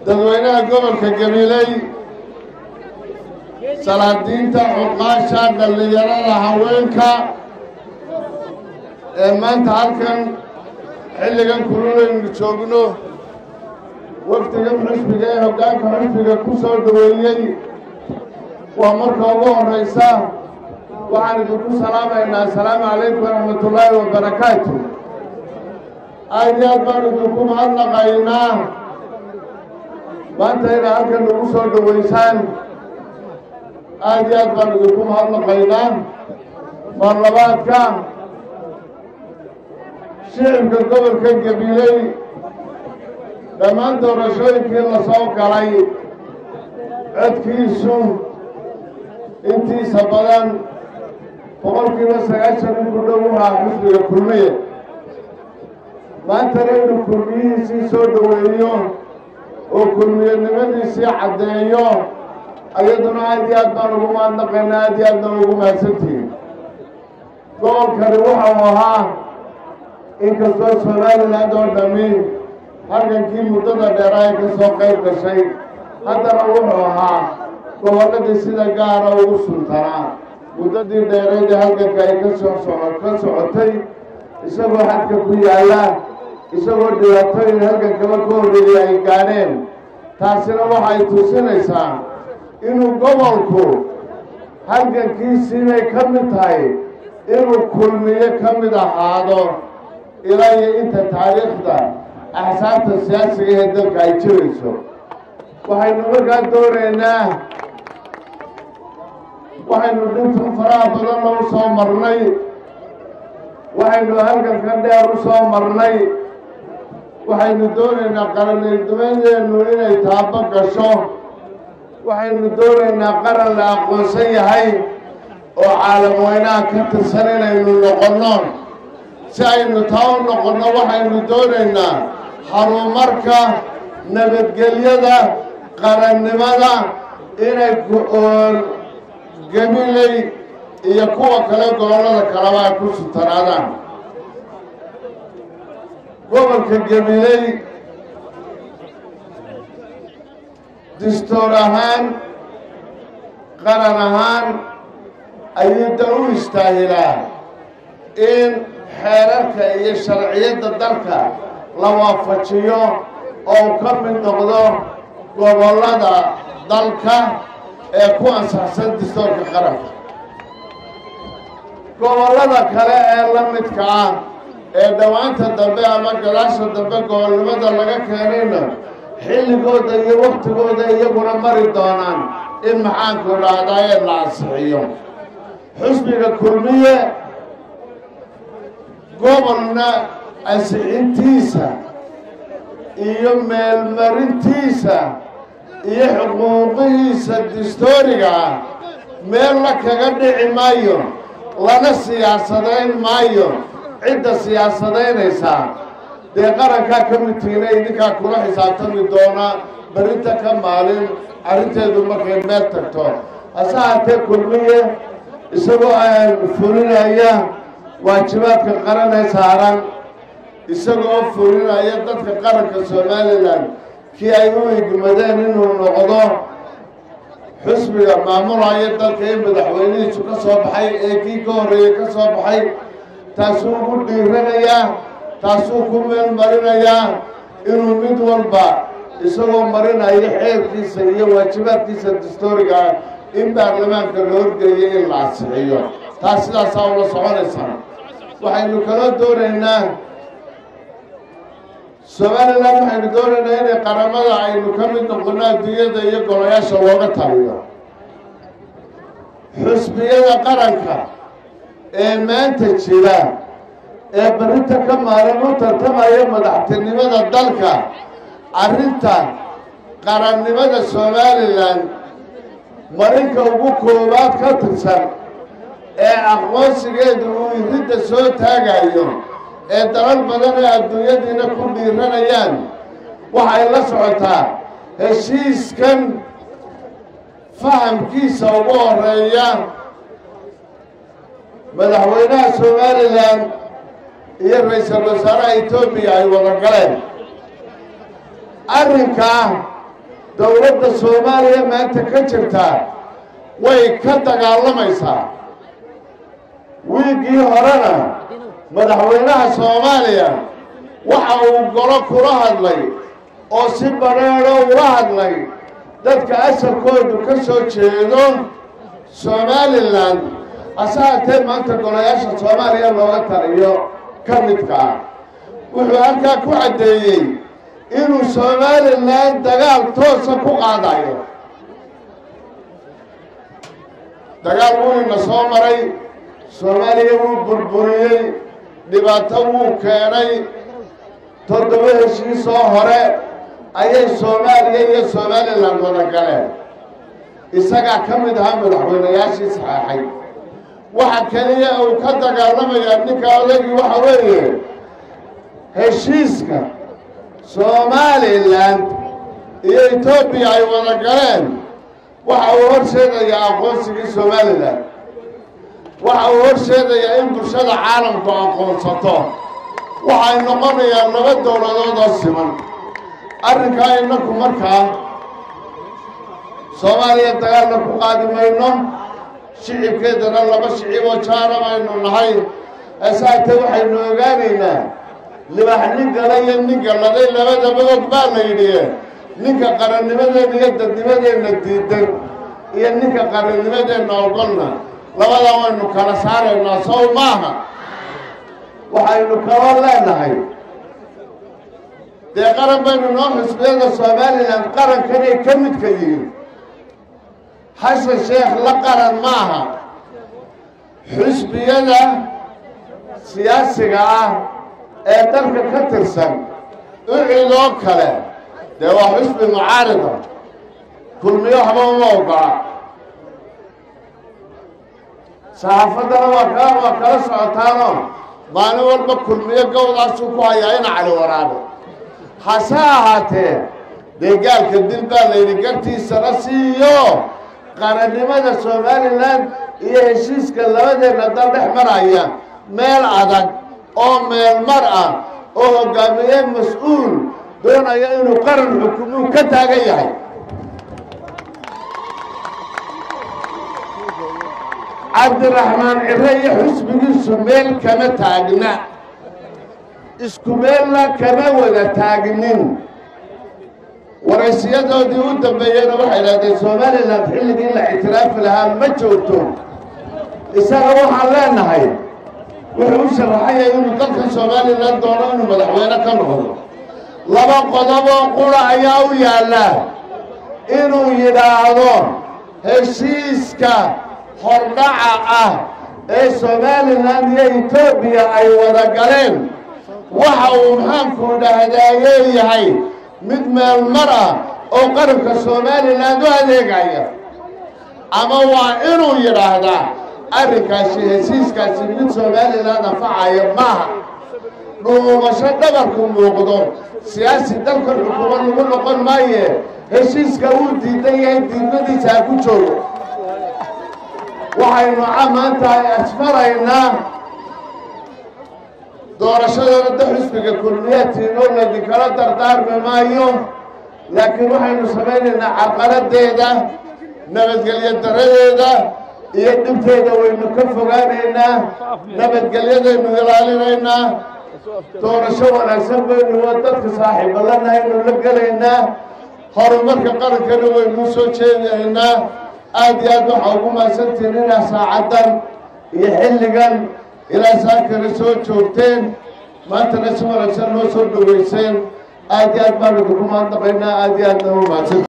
dadweynaha gobolka gabiley salaadiinta cuqaasha dhallinyarada haweenka ee maanta halkan xilligan kulunaynu joogno wafdigan xusbiga ee hoggaanka xusbiga ku soo dhoweeyey waa marka ugu horraysa waxaan idinku salaamaynaa assalaamu calaykum waraxmatullaahi wabarakaatu aad iyo aad baan idinku mahadnaqaynaa maanta inaa halkan nagu soo dhowaysaan aad iyo aad baan idinku mahadnaqaynaa marlabaadka shicibka gobolka gabiley dhammaan doorashooyinkii la soo galay codkiisu intiisa badan boqolkiiba sagaashan in ku dhow uhaa xusbiga kulmiye maantana inuu kulmiyihiisii soo dhoweeyo oo kulmiyanimadiisii caddeeyo ayaduna aad iyo aad baan ugu mahadnaqaynaa aad iyo aad baan ugu mahadsantihin gobolkani waxau ahaa inkastoo somaliland oo dhammi halgankii muddada dheeraa ee ka soo qayb gashay haddana wuxuu ahaa gobolladii sida gaara ugu suntanaa muddadii dheerayd ee halganka ay ka soo soco ka socotay isagoo xadka ku yaalla isagoo dhibaatooyin halgankaba ka horreeyay ay gaadheen taasina waxay tusinaysaa inuu gobolku halgankiisiibay ka mid tahay inuu kulmiye ka mid ahaado ilaa iyo inta taariikhda axsaabta siyaasiga ee dalka ay jirayso waxaynu markaa doonaynaa waxaynu dhinta faraha badanna u soo marnay waxaynu halganka dheer u soo marnay waxaynu doonaynaa qaranilnimadeennu inay taabo gasho waxaynu doonaynaa qaran la aqoonsan yahay oo caalam weynaha ka tirsan inaynu noqonno si aynu taa u noqonno waxaynu doonaynaa horumarka nabadgelyada qarannimada inay ku-oon gabiley iyo kuwa kale gobollada kaleba ay ku sutanaadaan gobolka gabiley distoor ahaan qaran ahaan ayuu da u istaahilaa in xeerarka iyo sharciyadda dalka la waafajiyo oo u ka mid noqdo gobollada dalka ee ku ansaxsan distoorka qaranka gobollada kale ee la midka ah ee dhowaanta dambe ama gadaasha dambe gobolnimada laga keenayna xilligooda iyo waktigooda iyaguna mari doonaan in maxaanku dhahdaa ee la ansixiyo xusbiga kulmiye gobolna ansixintiisa iyo meelmarintiisa iyo xuquuqihiisa distooriga ah meel la kaga dhici maayo lana siyaasadayn maayo cidda siyaasadaynaysaa dee qarankaa ka mid tihiina idinkaa kula xisaabtami doona berrinta ka maalin arrinteedu markay meel tagto hase haatee kulmiye isagoo aan fulinaya waajibaadka qaran ee saaran isagoo fulinaya dadka qaranka somalilan kii ay u igmadeen inuu noqdo xusbiga maamulaya dalka in madaxweynihiisu ka soo baxay ee kii ka horreeyey ka soo baxay taasuu ugu dhiiranayaa taasuu ku meel marinayaa inuu mid walba isagoo marinayo xeerkiisa iyo waajibaadkiisa dastooriga ah in baarlamaanka la horgeeyo in la ansixiyo taas sidaasaa ula soconaysaa waxaynu kaloo doonaynaa somalilan waxaynu doonaynaa inay qaramada aynu ka mid noqono adduunyada iyo golayaasha looga taliyo xusbiyada qaranka ee maanta jira ee berrinta ka maaran u tartamaya madaxtinimada dalka arrinta qarannimada somalilan marinka ugu koowaad ka tirsan ee aqoonsigeedu uu iridda soo taagayo ee dalal badan ee adduunyadiina ku dhiiranayaan waxay la socotaa heshiiskan fahamkiisa ugu horeeya madaxweynaha somalilan iyo ra-iisul wasaaraha etoobiya ay wada galeen arrinkaa dowladda soomaaliya maanta ka jirtaa way ka dagaalamaysaa wiiggii horena madaxweynaha soomaaliya waxa uu golo kula hadlay oo si badheedho ula hadlay dadka asalkoodu ka soo jeedo somalilan hase haatee maanta golayaasha soomaaliya looga taliyo ka midka ah wuxuu halkaa ku caddeeyey inuu somalilan dagaal toosa ku qaadayo dagaal wuuna soo maray soomaaliya wuu burburiyey dhibaato wuu keenay toddoba heshiisoo hore ayay soomaaliya iyo somalilan wada galeen isagaa ka mid ahaa madaxweynayaashii saxeexay waxa keliya uu ka dagaalamayaa ninka odagii waxa weeye heshiiska somalilan iyo etoobiya ay wada galeen waxa uu horseedayaa aqoonsigii somalilan waxa uu horseedayaa in bulshada caalamku aqoonsato waxay noqonayaan laba dowladood oo siman arrinkaa innaku markaa soomaaliya dagaalna ku qaadi mayno shicibkeedana laba shiciboo jaara baynu nahay asaate waxaynu ogaanaynaa libax nin gala iyo nin galladay labadaba og baa la yidhi ninka qarannimadeenna iyo dadnimadeenna diidan iyo ninka qarannimadeenna ogolna labadaa waynu kala saaraynaa sow maaha waxaynu kaloo leenahay dee qaran baynu noo xusbiyada somalilan qarankanay ka midka yihiin xasan sheekh la qaran maaha xusbiyada siyaasiga ah ee dalka ka tirsan ucidoo kale dee waa xusbi mucaarida kulmiyo waxba uma ogola saxaafaddana waa kala waa kala socotaanoo maalin walba kulmiyo gowdaasuu ku hayaa ina cali waraabe hase ahaatee dee gaalka dil baa layidhi gartiisana siiyo qarannimada somalilan iyo heshiiska labadeenna dal dhex maraya meel adag oo meel mar ah oo hogaamiye mas-uul doonaya inuu qaran xukumuu ka taagan yahay cabdiraxmaan cire iyo xusbigiisu meel kama taagna isku meelna kama wada taagnin waraysiyadoodii u dambeeyeyna waxay idhahdeen somalilan xilligii la ictiraafi lahaa ma joogto isaga waxaan leenahay wuxuu u sharaxaya inuu dalka somalilan doono inuu madaxweyne ka noqdo laba qodoboo qura ayaa u yaalla inuu yidhaahdo heshiiska hordhaca ah ee somalilan iyo etoobiya ay wada galeen waxa uu maxaanku dhahdaaleeyahay mid meel mar ah oo qaranka somalilan u adeegaya ama waa inuu yidhaahdaa arrinkaasi heshiiskaasi mid somalilan anfacaya maaha dhuumasho dhabarku muuqdo siyaasi dalka xukumo lagu noqon maaye heshiiska uu diidan yahay diidmadiisa ha ku joogo waxaynu maanta asfaraynaa doorashadana da xusbiga kulmiyaadtiinoo ladinkala dardaarmi maayo laakiin waxaynu samaynaynaa caqaladeeda nabadgelyo daradeeda iyo dhibteeda waynu ka fogaanaynaa nabadgelyadaynu ilaalinaynaa doorasho wanaagsan baynu dadka saaxiibalanaaynu la gelaynaa horumarka qarankana waynu soo jeedaynaa aada iyo aad waxaa ugu mahadsantihiin inaa saacaddan iyo xilligan ilaa saakana soo joogteen maantana si wanaagsan noo soo dhaweyseen aada iyo aad baan idinku mahadnaqaynaa aada iyo aadna u mahadsan